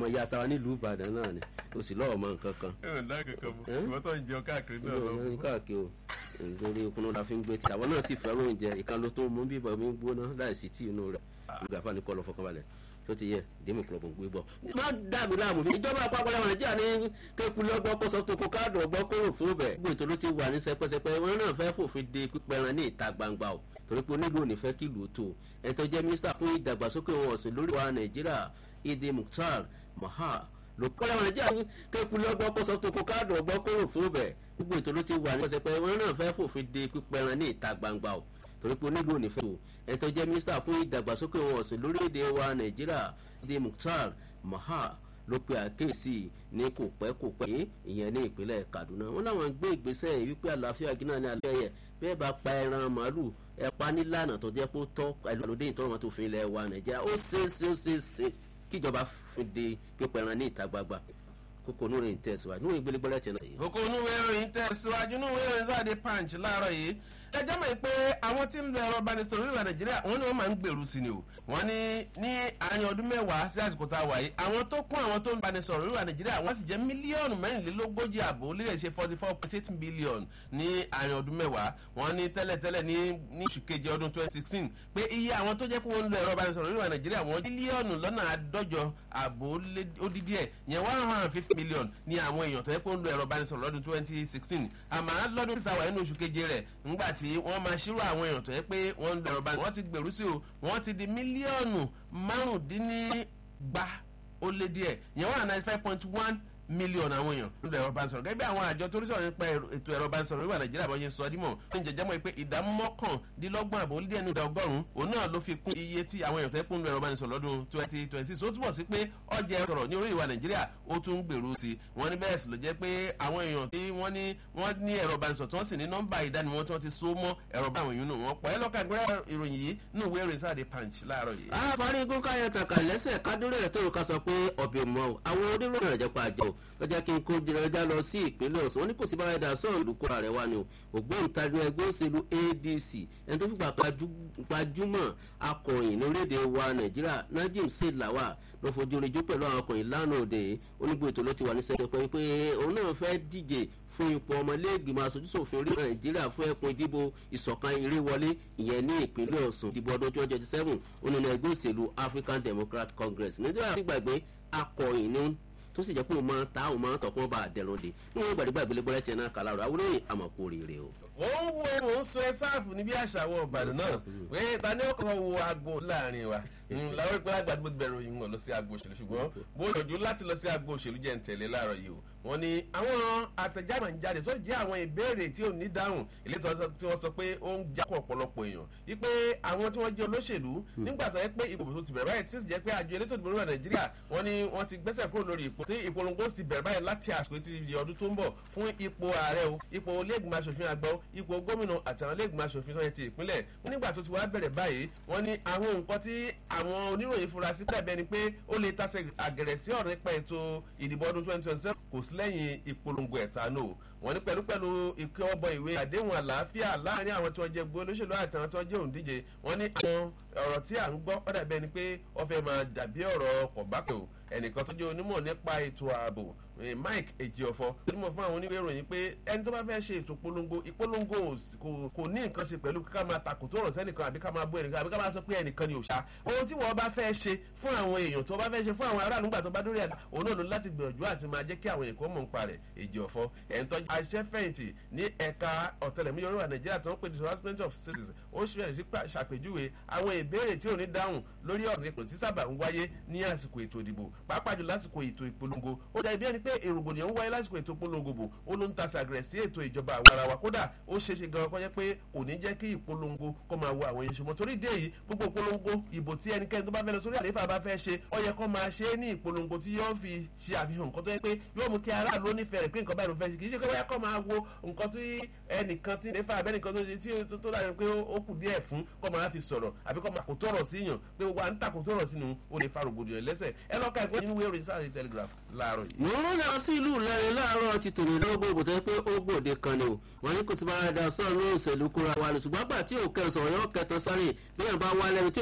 ọmọ ìyá tara nílùú ìbàdàn náà ni o sì lọ́wọ́ mọ nǹkan kan. ẹ ò dá kankan mọ ìwọ tó ń jẹun káàkiri náà lọ. ní káàkiri o nítorí okun la fi ń gbé tí àwọn náà sì fẹ́ràn oúnjẹ ìkan ló tó mú bíbọ̀ mi gbóná láìsí tí inú rẹ̀ ìgbà fani kọ́ lọ fọkànbalẹ̀ tó ti yẹ dèmí kúlọ̀ gbòǹgbò gbọ́. má dàbí láàmú mi ìjọba àpapọ̀ lẹ́wọ̀n nàìjíríà ní kékulé ọgbọ́n kọ́sọ́ tó kó káàdù ọgbọ́n kóró fún bẹ̀. gbogbo ètò ló ti wà ní sẹpẹsẹpẹ wọn náà fẹ́ fòfin de pípẹ́ran ní ìta gbangba o torí pé onílù ò ní fẹ́ kí ìlú tó ẹni tó jẹ́ mínísítà fún ìdàgbàsókè wọn ọ̀sìn lórí wa nàìjíríà Idi Mukhtar Maha ló kọ́ lẹ́wọ̀n nàìjíríà ní kékulé ọgbọ́n kọ́sọ́ tó kó káàdù ọgbọ́n kóró fún bẹ̀. gbogbo ètò ló ti wà ní sẹpẹsẹpẹ wọn náà fẹ́ fòfin de pípẹ́ran ní ìta gbangba o torí pé onílù ò ní fẹ́ tó ẹni tó jẹ́ mínísítà fún ìdàgbàsókè wọn ọ̀sìn lórílẹ̀‐èdè wa nàìjíríà Idi Mukhtar Maha ló pe àkéèsí ní kò pẹ́ kò pẹ́ ìyẹn ní ìpínlẹ̀ Kaduna wọn làwọn gbé ìgbésẹ̀ wípé àlàáfíà gínà ní alẹ́ yẹ bẹ́ẹ̀ bá pa ẹran màálù ẹ pa nílànà tó jẹ́ pé ó tọ́ pẹ̀lú àlòdé ìtọ́rọ̀ tó fi ilẹ̀ wa Nàìjíríà ó ṣeéṣe ó ṣeéṣe kíjọba fi de pípa ẹran ní ìta gbagba kókó onú rẹ̀ ń tẹ̀síwájú níwọ̀n ìgbélégbọ́lẹ̀ tẹ̀ náà yìí. kókó onú ìròyìn tẹ̀síwájú inú ìròyìn sáde punch láàárọ̀ yìí ẹjẹ́ mọ̀ pé àwọn tí ń lo ẹ̀rọ ìbánisọ̀rọ̀ orílẹ̀ nàìjíríà wọ́n ní wọ́n máa ń gbèrú sí ni o wọ́n ní ní àárín ọdún mẹ́wàá sí àsìkò tá a wà yìí àwọn tó kún àwọn tó ń banisọ̀rọ̀ orílẹ̀ nàìjíríà wọ́n sì jẹ́ mílíọ̀nù mẹ́rìnlélógójì àbò lílẹ̀ ṣe forty four point eight billion ní àárín ọdún mẹ́wàá wọ́n ní tẹ́lẹ̀tẹ́lẹ̀ ní ní oṣù keje ọdún twenty sixteen pé iye àwọn tó jẹ́ pé wọ́n ń lo ẹ̀rọ ìbánisọ̀rọ̀ orílẹ̀ nàìjíríà wọ́n mílíọ̀nù lọ́nà àádọ́jọ àbò odidi ẹ̀ yẹn one hundred and fifty million ní àwọn èèyàn tó yẹ pé wọ́n ń lo ẹ̀rọ ìbánisọ̀rọ̀ lọ́dún twenty sixteen àmọ́ lọ́dún tí sáwà nínú oṣù keje rẹ̀ ńgbà tí wọ́n máa ṣírò àwọn èèyàn tó yẹ pé wọ́n ń lo ẹ̀rọ ìbánisọ̀rọ̀ wọ́n ti gbèrú sí o wọ́n ti di mílíọ̀nù márùndínnígba ó lé díẹ̀ yẹn one ninety five point one mílíọ̀nù àwọn èèyàn ń lo ẹ̀rọ ìbánisọ̀rọ̀ gẹ́gẹ́ bí àwọn àjọ tó rí sọ̀rọ̀ nípa ètò ẹ̀rọ ìbánisọ̀rọ̀ wíwà nàìjíríà bọ́ yẹn sọ dímọ̀ ó ń jẹjẹ́ mọ́ pé ìdá mọ́kàndínlọ́gbọ̀n àbò ó díẹ̀ ní ìdá ọgọ́rùn-ún òun náà ló fi kún iye tí àwọn èèyàn tó yẹ kó ń lo ẹ̀rọ ìbánisọ̀rọ̀ lọ́dún twenty twenty six ó túbọ̀ sí pé ọjà sọ̀rọ̀ ní orí ìwà nàìjíríà ó tún ń gbèrú sí i wọ́n ní bẹ́ẹ̀ sì ló jẹ́ pé àwọn èèyàn tí wọ́n ní wọ́n ní ẹ̀rọ ìbánisọ̀rọ̀ tí wọ́n sì ní nọ́mbà ìdánimọ̀ tí wọ́n ti so mọ́ ẹ̀rọ báwọn èèyàn nù wọ́n pọ̀ ẹ́ lọ́ka ìgbéra ìròyìn yìí nù ìwé ìròyìn sáà di punch láàárọ̀ yìí. àfààní igun káyọ̀ tàkà lẹ́sẹ̀ kádúró ẹ̀ tó ká sọ pé ọ̀bẹ̀ mọ́ o àwọn oníròyìn rẹ̀ jẹ́ pa àjọ lọ́jà kí n kó jẹrẹjà lọ sí ìpínlẹ̀ Ọ̀ṣun wọn ní kò sí bára ẹ̀dá sọ̀rọ̀ ìlú kóra rẹ̀ wá ni o ògbóǹtarì ẹgbẹ́ òṣèlú ADC ẹni tó fipá gbajúmọ̀ akọ̀yìn lórílẹ̀‐èdè wa Nàìjíríà Najim Selawa ló fojú rinjú pẹ̀lú àwọn akọ̀yìn lánàá òde onígbò ètò ló ti wà ní sẹ́yìn pé pé òun náà fẹ́ díje fún ipò ọmọlẹ́gbìmọ̀ aṣojúṣòfin orí nàìjíríà fún ẹkùn ìdìbò ìṣọ̀kan ìrèwọlé ìyẹn ní ìpínlẹ̀ ọ̀ṣun ìdìbò ọdún twenty twenty seven onínú ẹgbẹ́ òṣèlú African Democratic Congress nàìjíríà ti gbàgbé akọ̀yìn ní tó sì jẹ́ pé òun máa ta òun máa tọkùn bá àdẹ̀rùn dé níwọ̀n gbàdúgbà ìgbélébọ́lẹ̀ tiẹ̀ náà kàlà rẹ̀ àwòrán àmọ̀kò rèé o. ó ń wo mò ń sọ ẹ sáàfù níbi àṣàwọ̀ ọ̀bàdàn náà pé ta ni ó kọ́ wo aago láàrin wa làwọn ìpínlẹ̀ àgbàdo bẹ̀rù yìí wọ́n lọ sí agbo òṣèlú ṣùgbọ́n bó yọjú láti lọ sí agbo òṣèlú jẹ́ ń tẹ̀lé láàárọ̀ yìí o wọ́n ní àwọn àtẹ̀jáde ń jáde tó jẹ́ àwọn ìbéèrè tí ò ní dáhùn ilé tí wọ́n sọ pé ó ń jákọ̀ ọ̀pọ̀lọpọ̀ èèyàn wípé àwọn tí wọ́n jẹ́ olóṣèlú nígbà tó yẹ pé ìbò tó ti bẹ̀rẹ̀ báyìí tí ó sì jẹ́ pé àjọ elétò ìdìbò orílẹ̀ nàìjíríà wọ́n ní wọ́n ti gbẹ́sẹ̀ kúrò lórí ipò tí ìpolongo ti bẹ̀rẹ̀ báyìí láti àsìkò tí di ọdún tó ń bọ̀ fún ipò ààrẹ o ipò iléègbìmọ̀ asòfin àgbà o ipò gómìnà àtàwọn iléègbìmọ̀ asòfin tó yẹ ti ìpínlẹ̀ wọ́n nígbà tó ti wá bẹ̀rẹ̀ báyìí wọ́n ní àwọn nǹkan tí àwọn oníròyìn fura sí pẹ̀bẹ́ ni pé ó lè tasẹ̀ àgẹ̀rẹ̀ sí ọ̀rọ̀ nípa ètò ìdìbò ọdún twenty twenty seven kò sí lẹ́yìn ìpolongo ẹ̀tanú wọ́n ní pẹ̀lú pẹ̀lú ìkẹ́ ọbọ̀ ìwé àdéhùn àlàáfíà láàrin àwọn tí wọ́n jẹ́ gbé olóṣèlú àti àwọn tí wọ́n jẹ́ òǹdíje wọ́n ní àwọn ọ̀rọ̀ tí à ń gbọ́ ó dàbí ẹni pé ó fẹ́ máa dàbí ọ̀rọ̀ kọ̀bákẹ́ o ẹnìkan tó jẹ́ onímọ̀ nípa ètò ààbò Mike Ejiofor onímọ̀ fún àwọn oníwèé ìròyìn pé ẹni tó bá fẹ́ ṣe ètò ìpolongo ìpolongo kò ní nǹkan ṣe pẹ̀lú ká máa takò tó rọ̀ sẹ́nìkan àbí ká máa bú ẹnìkan àbí ká máa sọ pé ẹnìkan ni òṣà ohun tí wọ́n bá fẹ́ ṣe fún àwọn èèyàn tó bá fẹ́ ṣe fún àwọn aráàlú nígbà tó bá dórí àdá òun náà ló láti gbìyànjú àti máa jẹ́ kí àwọn èèyàn kó mọ̀ nípa rẹ̀ Ejiofor ẹ̀ń tọ́jú aṣẹ́fẹ̀yìntì ní ẹ̀ka ọ̀tẹlẹ̀múyẹ́ orílẹ̀ Nàìjíríà tó ń pè ní harassment of citizens ó ṣẹlẹ̀ sí ṣàpèjúwe àwọn ìbéèrè tí ò ní dáhùn lórí ọ̀rọ̀ ipò tí sábà ń wáyé ní àsìkò ètò ìdìbò pàápàá jù lásìkò ètò ìpolongo ó dà bí ẹni pé èrògbòdìyàn ń wáyé lásìkò ètò ìpolongo bò ó ló ń ta sàgẹ̀rẹ̀ sí ètò ìjọba àwọn ara wa kódà ó ṣeé ṣe gan-an kọjá pé kò ní jẹ́ kí ìpolongo kó máa wo àwọn èèyàn ṣùgbọ́n torí dé yìí gbogbo ìpolongo ìbò tí ẹnikẹ́ni tó bá fẹ́ lọ sórí àlééfà bá fẹ́ ṣe ó yẹ kó máa ṣe é ní ìpolongo tí yóò fi ṣe àfihàn nǹkan tó yẹ pé yóò mú kí aráàlú ó nífẹ̀ẹ́ rẹ̀ pé nǹkan báyìí ló fẹ́ ṣe kì í ṣe pé wọ́n yẹ kó máa wo nǹkan tí ẹnìkan tí nífà abẹ́nìkan tó ṣe tí tó dàbí pé ó kù díẹ̀ fún kó máa fi sọ̀rọ̀ àbí kó máa kò tọ̀rọ̀ sí yàn pé gbogbo à ń takò tọ̀rọ̀ sínú ó lè fa rògbòdìyàn lẹ́sẹ̀ ẹ lọ́ka ẹ̀kọ́ nínú ìwé ìròyìn sáré telegraph láàárọ̀ yìí. mo ń lọ sí ìlú Ìlọrin láàárọ̀ ti tòní lọ́gbọ̀n ìbò tó yẹ pé ó gbòde kan ni o wọ́n ní kò sí bára da sọ́ọ̀nù òṣèlú kóra wa ni ṣùgbọ́n àgbà tí òkè sọ̀rọ̀ yóò kẹtàn sáré bí yàn bá wá lẹ́nu tí